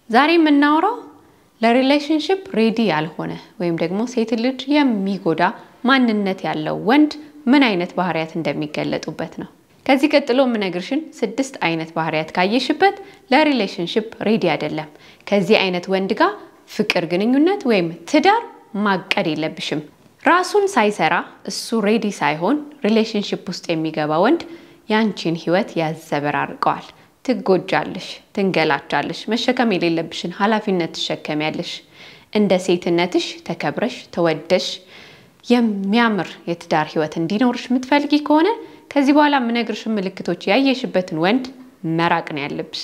ዛሬ የምናወራው ለሪሌሽንሽፕ ሬዲ ያልሆነ ወይም ደግሞ ሴት ልጅ የሚጎዳ ማንነት ያለው ወንድ ምን አይነት ባህሪያት እንደሚገለጡበት ነው። ከዚህ ቀጥሎ የምነግርሽን ስድስት አይነት ባህሪያት ካየሽበት ለሪሌሽንሽፕ ሬዲ አይደለም። ከዚህ አይነት ወንድ ጋር ፍቅር ግንኙነት ወይም ትዳር ማቀድ የለብሽም። ራሱን ሳይሰራ እሱ ሬዲ ሳይሆን ሪሌሽንሽፕ ውስጥ የሚገባ ወንድ ያንቺን ህይወት ያዘበራርቀዋል። ትጎጃለሽ፣ ትንገላቻለሽ፣ መሸከም የሌለብሽን ኃላፊነት ትሸከሚያለሽ። እንደ ሴትነትሽ ተከብረሽ ተወደሽ የሚያምር የትዳር ህይወት እንዲኖርሽ የምትፈልጊ ከሆነ ከዚህ በኋላ የምነግርሽን ምልክቶች ያየሽበትን ወንድ መራቅ ነው ያለብሽ።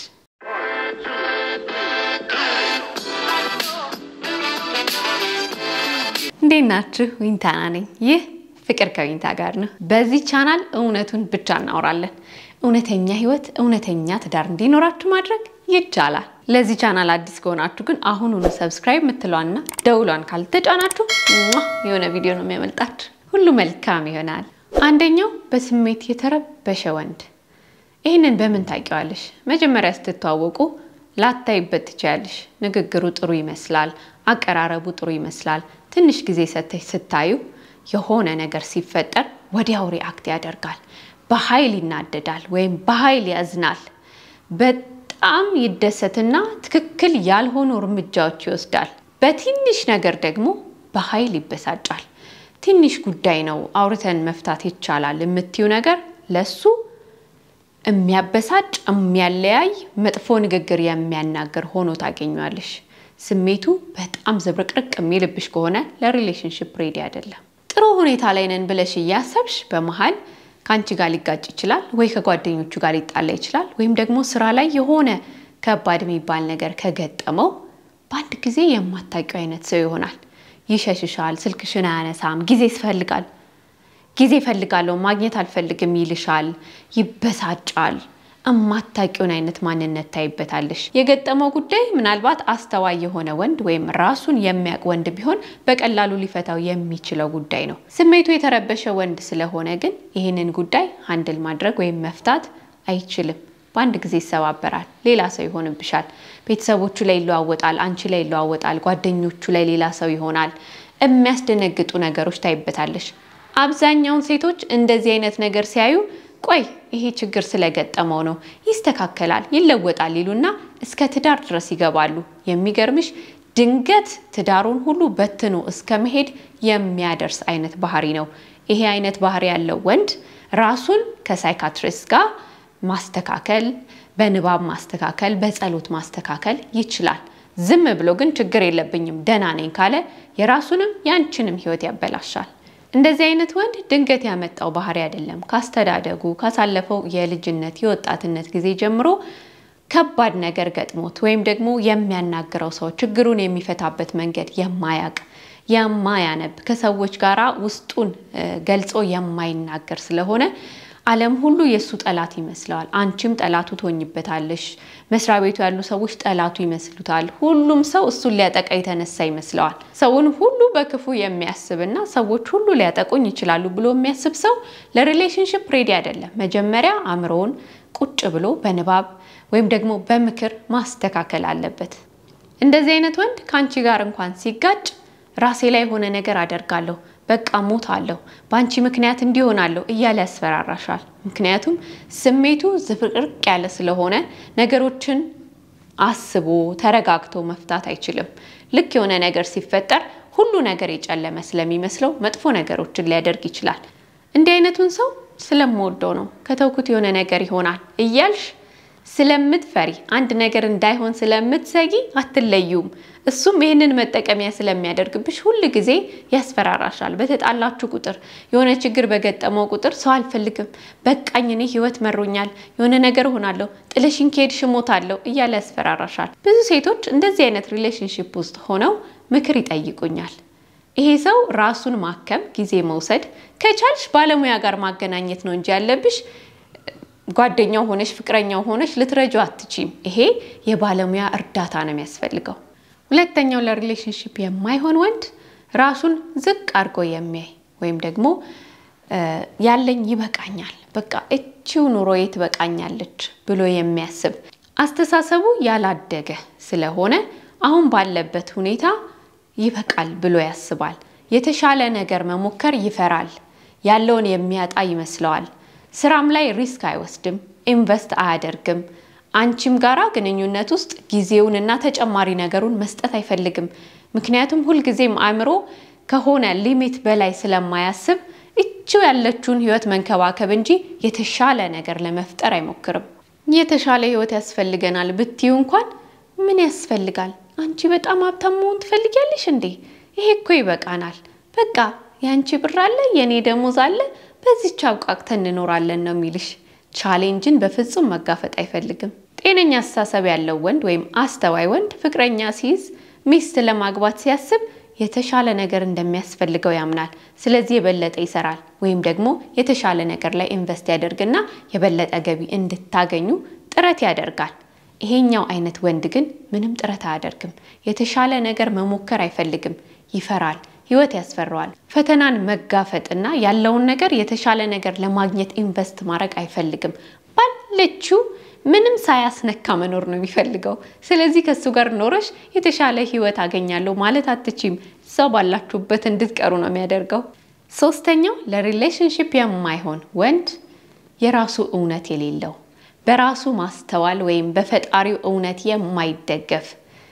እንዴት ናችሁ? ዊንታና ነኝ። ይህ ፍቅር ከዊንታ ጋር ነው። በዚህ ቻናል እውነቱን ብቻ እናወራለን። እውነተኛ ህይወት፣ እውነተኛ ትዳር እንዲኖራችሁ ማድረግ ይቻላል። ለዚህ ቻናል አዲስ ከሆናችሁ ግን አሁኑኑ ሰብስክራይብ የምትለዋና ደውሏን ካልተጫናችሁ የሆነ ቪዲዮ ነው የሚያመልጣችሁ። ሁሉ መልካም ይሆናል። አንደኛው በስሜት የተረበሸ ወንድ። ይህንን በምን ታውቂዋለሽ? መጀመሪያ ስትተዋወቁ ላታይበት ትችያለሽ። ንግግሩ ጥሩ ይመስላል፣ አቀራረቡ ጥሩ ይመስላል። ትንሽ ጊዜ ሰተሽ ስታዩ የሆነ ነገር ሲፈጠር ወዲያው ሪአክት ያደርጋል። በኃይል ይናደዳል ወይም በኃይል ያዝናል። በጣም ይደሰትና ትክክል ያልሆኑ እርምጃዎች ይወስዳል። በትንሽ ነገር ደግሞ በኃይል ይበሳጫል። ትንሽ ጉዳይ ነው አውርተን መፍታት ይቻላል የምትዩ ነገር ለሱ የሚያበሳጭ የሚያለያይ፣ መጥፎ ንግግር የሚያናገር ሆኖ ታገኟለሽ። ስሜቱ በጣም ዝብርቅርቅ የሚልብሽ ከሆነ ለሪሌሽንሽፕ ሬዲ አይደለም። ጥሩ ሁኔታ ላይ ነን ብለሽ እያሰብሽ በመሀል ከአንቺ ጋር ሊጋጭ ይችላል፣ ወይ ከጓደኞቹ ጋር ሊጣላ ይችላል፣ ወይም ደግሞ ስራ ላይ የሆነ ከባድ የሚባል ነገር ከገጠመው በአንድ ጊዜ የማታውቂው አይነት ሰው ይሆናል። ይሸሽሻል፣ ስልክሽን አያነሳም፣ ጊዜ ይፈልጋል ጊዜ እፈልጋለሁ ማግኘት አልፈልግም ይልሻል፣ ይበሳጫል። እማታውቂውን አይነት ማንነት ታይበታለሽ። የገጠመው ጉዳይ ምናልባት አስተዋይ የሆነ ወንድ ወይም ራሱን የሚያውቅ ወንድ ቢሆን በቀላሉ ሊፈታው የሚችለው ጉዳይ ነው። ስሜቱ የተረበሸ ወንድ ስለሆነ ግን ይህንን ጉዳይ ሃንድል ማድረግ ወይም መፍታት አይችልም። በአንድ ጊዜ ይሰባበራል። ሌላ ሰው ይሆንብሻል። ቤተሰቦቹ ላይ ይለዋወጣል፣ አንቺ ላይ ይለዋወጣል፣ ጓደኞቹ ላይ ሌላ ሰው ይሆናል። የሚያስደነግጡ ነገሮች ታይበታለሽ። አብዛኛውን ሴቶች እንደዚህ አይነት ነገር ሲያዩ ቆይ ይሄ ችግር ስለገጠመው ነው፣ ይስተካከላል፣ ይለወጣል ይሉና እስከ ትዳር ድረስ ይገባሉ። የሚገርምሽ ድንገት ትዳሩን ሁሉ በትኖ እስከ መሄድ የሚያደርስ አይነት ባህሪ ነው። ይሄ አይነት ባህሪ ያለው ወንድ ራሱን ከሳይካትሪስት ጋር ማስተካከል፣ በንባብ ማስተካከል፣ በጸሎት ማስተካከል ይችላል። ዝም ብሎ ግን ችግር የለብኝም ደህና ነኝ ካለ የራሱንም ያንቺንም ህይወት ያበላሻል። እንደዚህ አይነት ወንድ ድንገት ያመጣው ባህሪ አይደለም። ካስተዳደጉ ካሳለፈው የልጅነት የወጣትነት ጊዜ ጀምሮ ከባድ ነገር ገጥሞት ወይም ደግሞ የሚያናግረው ሰው ችግሩን የሚፈታበት መንገድ የማያቅ የማያነብ ከሰዎች ጋራ ውስጡን ገልጾ የማይናገር ስለሆነ ዓለም ሁሉ የእሱ ጠላት ይመስለዋል። አንቺም ጠላቱ ትሆኝበታለሽ። መስሪያ ቤቱ ያሉ ሰዎች ጠላቱ ይመስሉታል። ሁሉም ሰው እሱን ሊያጠቃ የተነሳ ይመስለዋል። ሰውን ሁሉ በክፉ የሚያስብና ሰዎች ሁሉ ሊያጠቁኝ ይችላሉ ብሎ የሚያስብ ሰው ለሪሌሽንሽፕ ሬዲ አይደለም። መጀመሪያ አእምሮውን ቁጭ ብሎ በንባብ ወይም ደግሞ በምክር ማስተካከል አለበት። እንደዚህ አይነት ወንድ ከአንቺ ጋር እንኳን ሲጋጭ ራሴ ላይ የሆነ ነገር አደርጋለሁ በቃ ሞት አለሁ በአንቺ ምክንያት እንዲሆናለሁ እያለ ያስፈራራሻል። ምክንያቱም ስሜቱ ዝብርቅርቅ ያለ ስለሆነ ነገሮችን አስቦ ተረጋግቶ መፍታት አይችልም። ልክ የሆነ ነገር ሲፈጠር ሁሉ ነገር የጨለመ ስለሚመስለው መጥፎ ነገሮችን ሊያደርግ ይችላል። እንዲህ አይነቱን ሰው ስለምወደው ነው ከተውኩት የሆነ ነገር ይሆናል እያልሽ ስለምትፈሪ አንድ ነገር እንዳይሆን ስለምትሰጊ አትለዩም። እሱም ይህንን መጠቀሚያ ስለሚያደርግብሽ ሁል ጊዜ ያስፈራራሻል። በተጣላችሁ ቁጥር የሆነ ችግር በገጠመው ቁጥር ሰው አልፈልግም፣ በቃኝ፣ እኔ ህይወት መሮኛል፣ የሆነ ነገር ሆናለሁ፣ ጥለሽኝ ከሄድሽ እሞታለሁ እያለ ያስፈራራሻል። ብዙ ሴቶች እንደዚህ አይነት ሪሌሽንሽፕ ውስጥ ሆነው ምክር ይጠይቁኛል። ይሄ ሰው ራሱን ማከም ጊዜ መውሰድ ከቻልሽ ባለሙያ ጋር ማገናኘት ነው እንጂ ያለብሽ ጓደኛው ሆነሽ ፍቅረኛው ሆነሽ ልትረጁ አትችም። ይሄ የባለሙያ እርዳታ ነው የሚያስፈልገው። ሁለተኛው ለሪሌሽንሽፕ የማይሆን ወንድ ራሱን ዝቅ አድርጎ የሚያይ ወይም ደግሞ ያለኝ ይበቃኛል፣ በቃ እቺው ኑሮዬ ትበቃኛለች ብሎ የሚያስብ አስተሳሰቡ ያላደገ ስለሆነ አሁን ባለበት ሁኔታ ይበቃል ብሎ ያስባል። የተሻለ ነገር መሞከር ይፈራል። ያለውን የሚያጣ ይመስለዋል። ስራም ላይ ሪስክ አይወስድም፣ ኢንቨስት አያደርግም። አንቺም ጋራ ግንኙነት ውስጥ ጊዜውንና ተጨማሪ ነገሩን መስጠት አይፈልግም። ምክንያቱም ሁልጊዜም አእምሮ ከሆነ ሊሚት በላይ ስለማያስብ እችው ያለችውን ህይወት መንከባከብ እንጂ የተሻለ ነገር ለመፍጠር አይሞክርም። የተሻለ ህይወት ያስፈልገናል ብትዩ እንኳን ምን ያስፈልጋል? አንቺ በጣም ሀብታም መሆን ትፈልጊያለሽ እንዴ? ይሄ እኮ ይበቃናል። በቃ የአንቺ ብር አለ፣ የእኔ ደሞዝ አለ፣ በዚች አብቃቅተን እንኖራለን ነው የሚልሽ። ቻሌንጅን በፍጹም መጋፈጥ አይፈልግም። ጤነኛ አስተሳሰብ ያለው ወንድ ወይም አስተዋይ ወንድ ፍቅረኛ ሲይዝ ሚስት ለማግባት ሲያስብ የተሻለ ነገር እንደሚያስፈልገው ያምናል። ስለዚህ የበለጠ ይሰራል ወይም ደግሞ የተሻለ ነገር ላይ ኢንቨስት ያደርግና የበለጠ ገቢ እንድታገኙ ጥረት ያደርጋል። ይሄኛው አይነት ወንድ ግን ምንም ጥረት አያደርግም። የተሻለ ነገር መሞከር አይፈልግም፣ ይፈራል። ህይወት ያስፈራዋል። ፈተናን መጋፈጥና ያለውን ነገር የተሻለ ነገር ለማግኘት ኢንቨስት ማድረግ አይፈልግም። ባለችው ምንም ሳያስነካ መኖር ነው የሚፈልገው። ስለዚህ ከእሱ ጋር ኖረሽ የተሻለ ህይወት አገኛለሁ ማለት አትችም። እዛው ባላችሁበት እንድትቀሩ ነው የሚያደርገው። ሶስተኛው ለሪሌሽንሽፕ የማይሆን ወንድ የራሱ እውነት የሌለው በራሱ ማስተዋል ወይም በፈጣሪው እውነት የማይደገፍ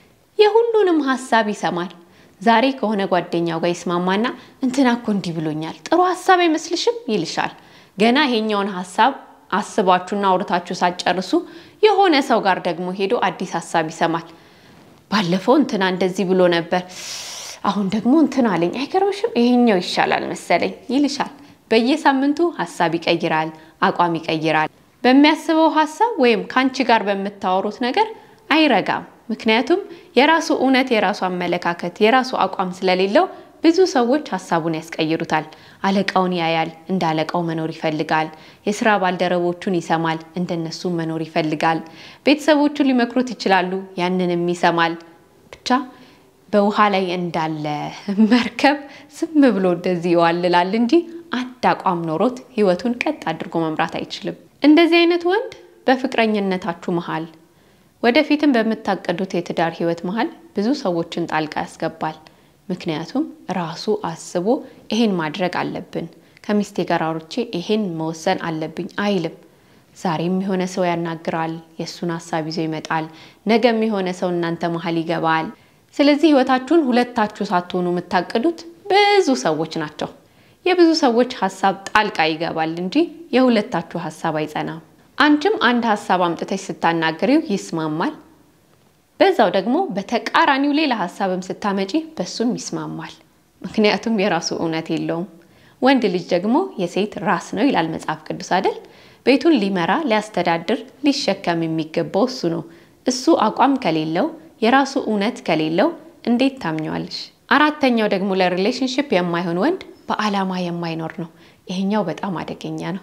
የሁሉንም ሀሳብ ይሰማል። ዛሬ ከሆነ ጓደኛው ጋር ይስማማና እንትና እኮ እንዲህ ብሎኛል፣ ጥሩ ሀሳብ አይመስልሽም ይልሻል። ገና ይሄኛውን ሀሳብ አስባችሁና አውርታችሁ ሳትጨርሱ የሆነ ሰው ጋር ደግሞ ሄዶ አዲስ ሀሳብ ይሰማል። ባለፈው እንትና እንደዚህ ብሎ ነበር፣ አሁን ደግሞ እንትና አለኝ፣ አይገርምሽም? ይሄኛው ይሻላል መሰለኝ ይልሻል። በየሳምንቱ ሀሳብ ይቀይራል፣ አቋም ይቀይራል። በሚያስበው ሀሳብ ወይም ከአንቺ ጋር በምታወሩት ነገር አይረጋም። ምክንያቱም የራሱ እውነት፣ የራሱ አመለካከት፣ የራሱ አቋም ስለሌለው ብዙ ሰዎች ሀሳቡን ያስቀይሩታል። አለቃውን ያያል፣ እንደ አለቃው መኖር ይፈልጋል። የስራ ባልደረቦቹን ይሰማል፣ እንደነሱ መኖር ይፈልጋል። ቤተሰቦቹ ሊመክሩት ይችላሉ፣ ያንንም ይሰማል። ብቻ በውሃ ላይ እንዳለ መርከብ ዝም ብሎ እንደዚህ ይዋልላል እንጂ አንድ አቋም ኖሮት ህይወቱን ቀጥ አድርጎ መምራት አይችልም። እንደዚህ አይነት ወንድ በፍቅረኝነታችሁ መሀል ወደፊትም በምታቀዱት የትዳር ህይወት መሀል ብዙ ሰዎችን ጣልቃ ያስገባል። ምክንያቱም ራሱ አስቦ ይሄን ማድረግ አለብን፣ ከሚስቴ ጋር አውርቼ ይሄን መወሰን አለብኝ አይልም። ዛሬም የሆነ ሰው ያናግራል፣ የእሱን ሀሳብ ይዞ ይመጣል። ነገም የሆነ ሰው እናንተ መሀል ይገባል። ስለዚህ ህይወታችሁን ሁለታችሁ ሳትሆኑ የምታቅዱት ብዙ ሰዎች ናቸው። የብዙ ሰዎች ሀሳብ ጣልቃ ይገባል እንጂ የሁለታችሁ ሀሳብ አይጸናም። አንቺም አንድ ሀሳብ አምጥተሽ ስታናግሪው ይስማማል። በዛው ደግሞ በተቃራኒው ሌላ ሀሳብም ስታመጪ በሱም ይስማማል። ምክንያቱም የራሱ እውነት የለውም። ወንድ ልጅ ደግሞ የሴት ራስ ነው ይላል መጽሐፍ ቅዱስ አይደል? ቤቱን ሊመራ ሊያስተዳድር፣ ሊሸከም የሚገባው እሱ ነው። እሱ አቋም ከሌለው የራሱ እውነት ከሌለው እንዴት ታምኘዋለሽ? አራተኛው ደግሞ ለሪሌሽንሽፕ የማይሆን ወንድ በዓላማ የማይኖር ነው። ይሄኛው በጣም አደገኛ ነው።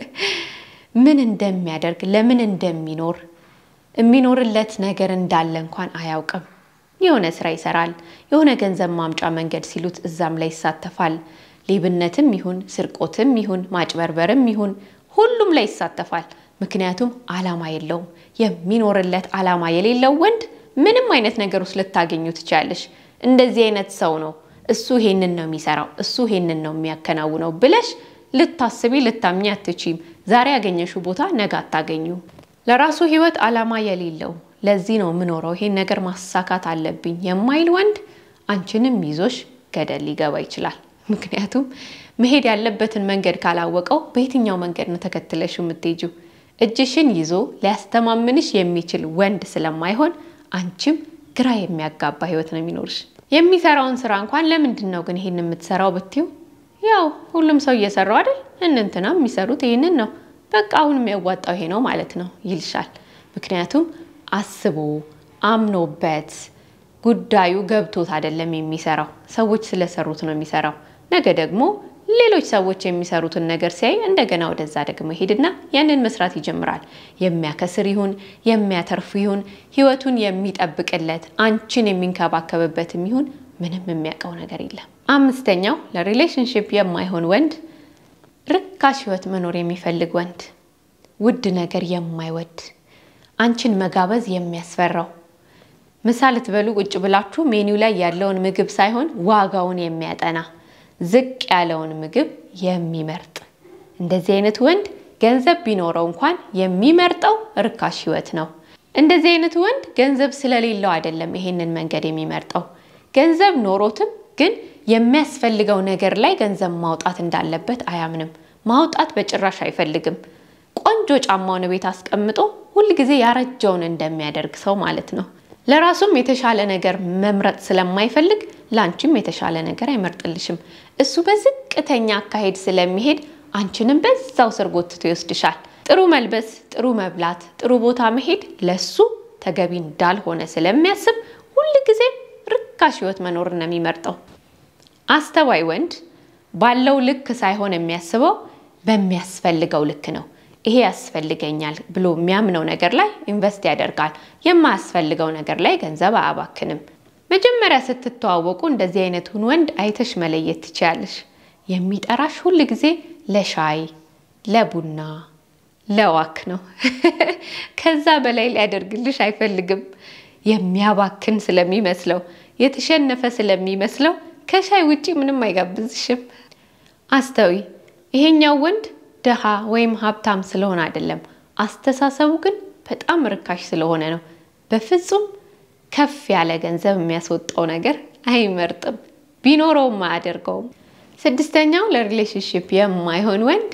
ምን እንደሚያደርግ ለምን እንደሚኖር የሚኖርለት ነገር እንዳለ እንኳን አያውቅም። የሆነ ስራ ይሰራል። የሆነ ገንዘብ ማምጫ መንገድ ሲሉት እዛም ላይ ይሳተፋል። ሌብነትም ይሁን ስርቆትም ይሁን ማጭበርበርም ይሁን ሁሉም ላይ ይሳተፋል። ምክንያቱም ዓላማ የለውም። የሚኖርለት ዓላማ የሌለው ወንድ ምንም አይነት ነገር ውስጥ ልታገኙ ትችላለሽ። እንደዚህ አይነት ሰው ነው እሱ ይሄንን ነው የሚሰራው፣ እሱ ይሄንን ነው የሚያከናውነው ብለሽ ልታስቢ ልታምኚ አትችም። ዛሬ ያገኘሽው ቦታ ነገ አታገኙ። ለራሱ ህይወት ዓላማ የሌለው ለዚህ ነው የምኖረው ይሄን ነገር ማሳካት አለብኝ የማይል ወንድ አንቺንም ይዞሽ ገደል ሊገባ ይችላል። ምክንያቱም መሄድ ያለበትን መንገድ ካላወቀው በየትኛው መንገድ ነው ተከትለሽው የምትሄጂው? እጅሽን ይዞ ሊያስተማምንሽ የሚችል ወንድ ስለማይሆን አንቺም ግራ የሚያጋባ ህይወት ነው የሚኖርሽ። የሚሰራውን ስራ እንኳን ለምንድን ነው ግን ይሄን የምትሰራው ብትዩ፣ ያው ሁሉም ሰው እየሰራው አይደል? እንንትና የሚሰሩት ይህንን ነው በቃ አሁን የሚያዋጣው ይሄ ነው ማለት ነው ይልሻል። ምክንያቱም አስቦ አምኖበት ጉዳዩ ገብቶት አይደለም የሚሰራው፣ ሰዎች ስለሰሩት ነው የሚሰራው። ነገ ደግሞ ሌሎች ሰዎች የሚሰሩትን ነገር ሲያይ እንደገና ወደዛ ደግሞ ይሄድና ያንን መስራት ይጀምራል። የሚያከስር ይሁን የሚያተርፍ ይሁን ህይወቱን የሚጠብቅለት አንቺን የሚንከባከብበትም ይሁን ምንም የሚያውቀው ነገር የለም። አምስተኛው ለሪሌሽንሽፕ የማይሆን ወንድ ርካሽ ህይወት መኖር የሚፈልግ ወንድ፣ ውድ ነገር የማይወድ አንቺን መጋበዝ የሚያስፈራው ምሳ ልትበሉ ቁጭ ብላችሁ ሜኒው ላይ ያለውን ምግብ ሳይሆን ዋጋውን የሚያጠና ዝቅ ያለውን ምግብ የሚመርጥ እንደዚህ አይነት ወንድ ገንዘብ ቢኖረው እንኳን የሚመርጠው ርካሽ ህይወት ነው። እንደዚህ አይነት ወንድ ገንዘብ ስለሌለው አይደለም ይሄንን መንገድ የሚመርጠው። ገንዘብ ኖሮትም ግን የሚያስፈልገው ነገር ላይ ገንዘብ ማውጣት እንዳለበት አያምንም። ማውጣት በጭራሽ አይፈልግም። ቆንጆ ጫማውን ቤት አስቀምጦ ሁል ጊዜ ያረጀውን እንደሚያደርግ ሰው ማለት ነው። ለራሱም የተሻለ ነገር መምረጥ ስለማይፈልግ ለአንቺም የተሻለ ነገር አይመርጥልሽም። እሱ በዝቅተኛ አካሄድ ስለሚሄድ አንቺንም በዛው ስር ጎትቶ ይወስድሻል። ጥሩ መልበስ፣ ጥሩ መብላት፣ ጥሩ ቦታ መሄድ ለሱ ተገቢ እንዳልሆነ ስለሚያስብ ሁል ጊዜ ርካሽ ህይወት መኖር ነው የሚመርጠው። አስተዋይ ወንድ ባለው ልክ ሳይሆን የሚያስበው በሚያስፈልገው ልክ ነው። ይሄ ያስፈልገኛል ብሎ የሚያምነው ነገር ላይ ኢንቨስት ያደርጋል። የማያስፈልገው ነገር ላይ ገንዘብ አያባክንም። መጀመሪያ ስትተዋወቁ እንደዚህ አይነቱን ወንድ አይተሽ መለየት ትችያለሽ። የሚጠራሽ ሁል ጊዜ ለሻይ፣ ለቡና፣ ለዋክ ነው። ከዛ በላይ ሊያደርግልሽ አይፈልግም። የሚያባክን ስለሚመስለው፣ የተሸነፈ ስለሚመስለው ከሻይ ውጪ ምንም አይጋብዝሽም። አስተዊ ይሄኛው ወንድ ደሃ ወይም ሀብታም ስለሆነ አይደለም። አስተሳሰቡ ግን በጣም ርካሽ ስለሆነ ነው። በፍጹም ከፍ ያለ ገንዘብ የሚያስወጣው ነገር አይመርጥም። ቢኖረውም አያደርገውም። ስድስተኛው ለሪሌሽንሽፕ የማይሆን ወንድ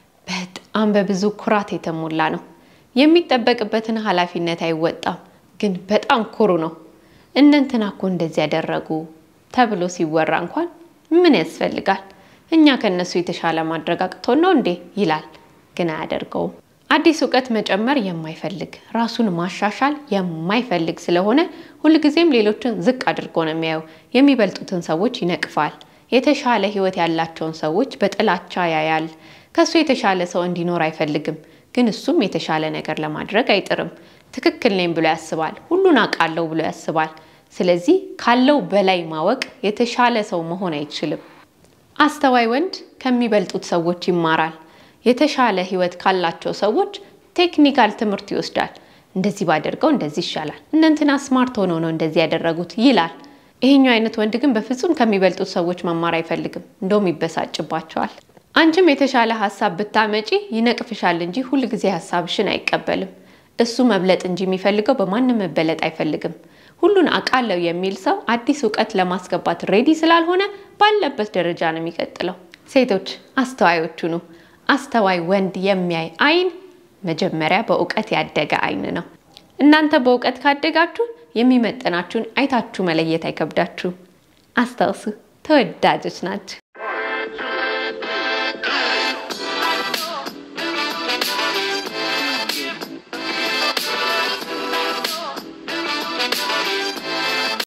በጣም በብዙ ኩራት የተሞላ ነው። የሚጠበቅበትን ኃላፊነት አይወጣም፣ ግን በጣም ኩሩ ነው። እነንትና እኮ እንደዚህ ያደረጉ ተብሎ ሲወራ እንኳን ምን ያስፈልጋል እኛ ከነሱ የተሻለ ማድረግ አቅቶን ነው እንዴ ይላል፣ ግን አያደርገውም። አዲስ እውቀት መጨመር የማይፈልግ ራሱን ማሻሻል የማይፈልግ ስለሆነ ሁልጊዜም ሌሎችን ዝቅ አድርጎ ነው የሚያየው። የሚበልጡትን ሰዎች ይነቅፋል። የተሻለ ሕይወት ያላቸውን ሰዎች በጥላቻ ያያል። ከሱ የተሻለ ሰው እንዲኖር አይፈልግም፣ ግን እሱም የተሻለ ነገር ለማድረግ አይጥርም። ትክክል ነኝ ብሎ ያስባል። ሁሉን አውቃለሁ ብሎ ያስባል። ስለዚህ ካለው በላይ ማወቅ የተሻለ ሰው መሆን አይችልም። አስተዋይ ወንድ ከሚበልጡት ሰዎች ይማራል። የተሻለ ህይወት ካላቸው ሰዎች ቴክኒካል ትምህርት ይወስዳል። እንደዚህ ባደርገው እንደዚህ ይሻላል፣ እነንትና ስማርት ሆነው ነው እንደዚህ ያደረጉት ይላል። ይሄኛው አይነት ወንድ ግን በፍጹም ከሚበልጡት ሰዎች መማር አይፈልግም፣ እንደውም ይበሳጭባቸዋል። አንቺም የተሻለ ሀሳብ ብታመጪ ይነቅፍሻል እንጂ ሁል ጊዜ ሀሳብሽን አይቀበልም። እሱ መብለጥ እንጂ የሚፈልገው በማንም መበለጥ አይፈልግም። ሁሉን አውቃለሁ የሚል ሰው አዲስ እውቀት ለማስገባት ሬዲ ስላልሆነ ባለበት ደረጃ ነው የሚቀጥለው። ሴቶች አስተዋዮቹ ነው። አስተዋይ ወንድ የሚያይ አይን መጀመሪያ በእውቀት ያደገ አይን ነው። እናንተ በእውቀት ካደጋችሁ የሚመጥናችሁን አይታችሁ መለየት አይከብዳችሁም። አስታውሱ፣ ተወዳጆች ናችሁ።